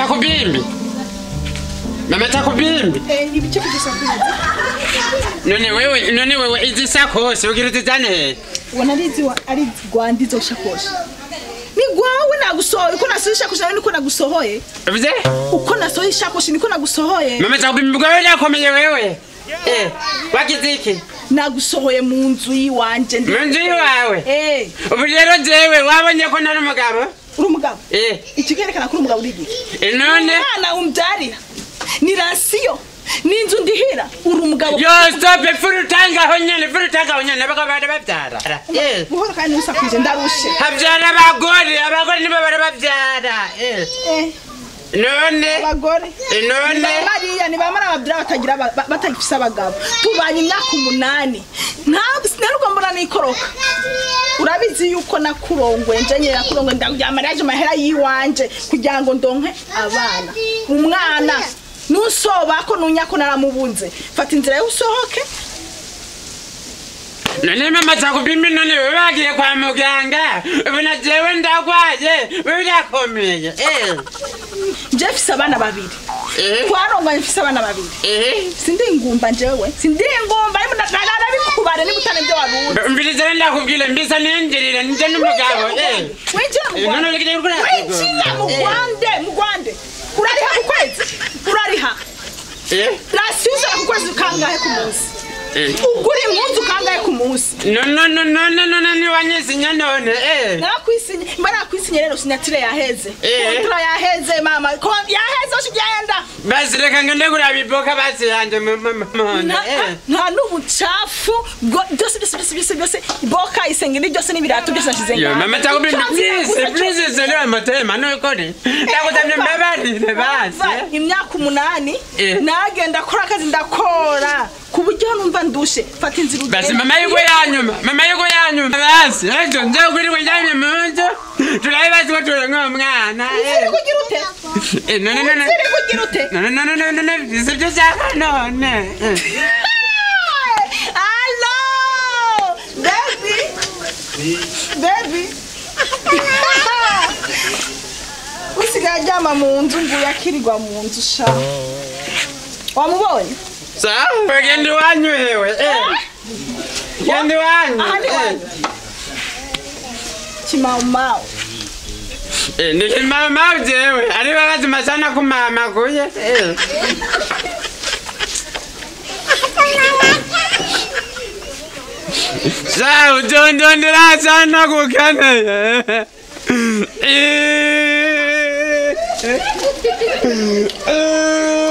takubimbi mama takubimbi Eh, ni ibice kugisakuza none wewe none wewe izi sakoshi ugira uzizane he ubona ari izi ari rwanda izo shakoshi ni gwawe nagusohoye uko nasohoye ishakoshi nawe niko nagusohoye uvuze uko nasohoye ishakoshi niko nagusohoye mama takubimbi bwawe nakomeye wewe eh wagize iki nagusohoye mu nzu y'iwanje ndi mu nzu iwawe eh ubu rero jewe wabonye ko nari umugabo uri umugabo eh iki kerekana ko uri umugabo uri igiki eh, none umwana umbyarira ni rasiyo ni inzu ndihira uri umugabo yo stop furutangaho nyene furutangaho nyene abagabo bara bavyara eh buhoro kandi ntusakuje ndarushe havyara abagore abagore nibo bara bavyara eh eh none abagore eh, none ba mariya ni bamara ababwira batagira aba- ba- batagifise abagabo tubanye imyaka umunani ntabwo sinarugwa mbona nikoroka urabizi yuko nakurongwe nje nyine nakurongwe ndakuryama yaje amahera yiwanje kugira ngo ndonke abana umwana nusoba ko nunya ko naramubunze fata inzira yo usohoke none mama takubimbi none wewe bagiye kwa muganga ubu na jewe ndagwaye wewe urakomeye eh nje mfise abana babiri eh twaronganye mfise abana babiri eh sindi ingumba njewe sindi ingumba narabikubare niba utane ibyo waruzi mbiriza ndakubwire mbisa ninjirire nje n'umugabo eh winjira mu Eh, none Rwanda urigire gukora winjira mu Rwanda mu Rwanda urariha ku kwezi urariha eh rasiyo uzara ku kwezi kangahe ku munsi eh ugura impunzu kangahe ku munsi no no no no no no no niwanyisinya none eh narakwisinye mba nakwisinye rero sinyatire yaheze Eh. kontura yaheze mama ko yaheze oshi byenda basi reka ngende kuraba iboka basi yanje mu- mu- mu- mune Nta- eh nta n'ubucafu bwo- byose byose byose byose byose iboka isengeri byose n'ibirato byose nashyize yo ngaho. mama takubimbi Ucafu please yakuze please sele amatema nukuri ndakutamye mbabarire basi Va, imyaka umunani Eh. nagenda akora akazi ndakora ku buryo numva ndushe fata inzira ugende. basi mama yuko yanyuma mama yuko yanyuma basi ejo nje kuri kujyanye mu nzu turabe basi ko turenga umwana Inzira eh kugira ute Eh, none none inzira kugira ute none none none none sibyo cyaka none eh. Hello, baby, baby. usigaye aryama mu nzu nguye akirirwa mu nzu sha wamubonye sawa genda iwanyu hewe eh genda iwanyu aha ni eh. wanyu kimaumbao Eh, nilimama jewe ari bakazima sana kumama kuye eh. sa utondondera sana kukaneye Eh. Eh.